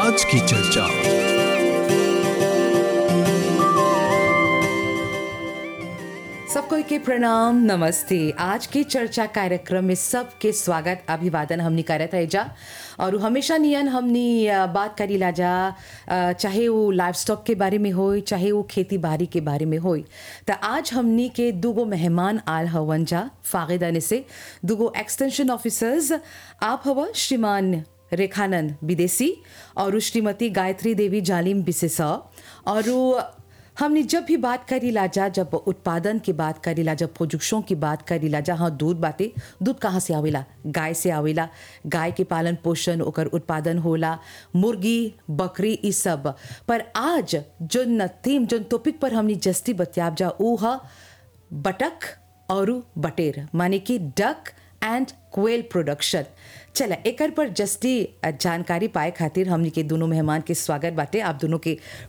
आज की चर्चा सबको के प्रणाम नमस्ते आज की चर्चा कार्यक्रम में सबके स्वागत अभिवादन हमनी करत है जा और हमेशा नियन हमनी अ, बात करी ला जा अ, चाहे वो लाइफ स्टॉक के बारे में हो चाहे वो खेती बाड़ी के बारे में हो तो आज हमनी के दूगो मेहमान आल हवन जा फागिदाने से दूगो एक्सटेंशन ऑफिसर्स आप हवा श्रीमान रेखानंद विदेशी और श्रीमती गायत्री देवी जालिम बिसेसा और वो हमने जब भी बात करी लाजा जब उत्पादन की बात करी लाजा प्रोडक्शन की बात करी लाजा हाँ दूध बाटे दूध कहाँ से आवेला गाय से आवेला गाय के पालन पोषण ओकर उत्पादन होला मुर्गी बकरी ई सब पर आज जो न थीम जो टॉपिक पर हमने जस्ती बतियाब जा ऊ ह बटक और बटेर माने कि डक एंड क्वेल प्रोडक्शन चला एकर पर जस्ती जानकारी पाए खातिर हमनी के दोनों मेहमान के स्वागत बाटे आप दोनों के